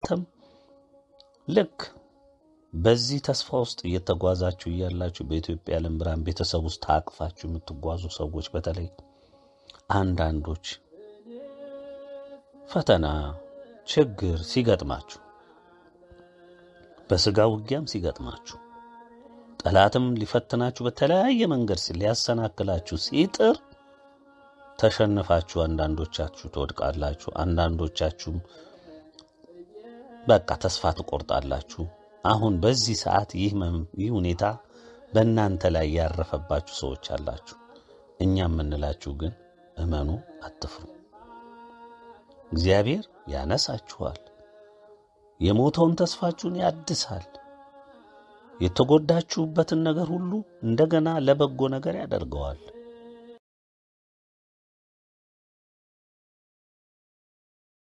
እናንተም ልክ በዚህ ተስፋ ውስጥ እየተጓዛችሁ እያላችሁ በኢትዮጵያ የዓለም ብርሃን ቤተሰብ ውስጥ ታቅፋችሁ የምትጓዙ ሰዎች በተለይ አንዳንዶች ፈተና፣ ችግር ሲገጥማችሁ በስጋ ውጊያም ሲገጥማችሁ ጠላትም ሊፈትናችሁ በተለያየ መንገድ ሊያሰናክላችሁ ሲጥር ተሸንፋችሁ አንዳንዶቻችሁ ትወድቃላችሁ። አንዳንዶቻችሁም በቃ ተስፋ ትቆርጣላችሁ። አሁን በዚህ ሰዓት ይህ ይህ ሁኔታ በእናንተ ላይ ያረፈባችሁ ሰዎች አላችሁ። እኛ የምንላችሁ ግን እመኑ፣ አትፍሩ። እግዚአብሔር ያነሳችኋል። የሞተውን ተስፋችሁን ያድሳል። የተጎዳችሁበትን ነገር ሁሉ እንደገና ለበጎ ነገር ያደርገዋል።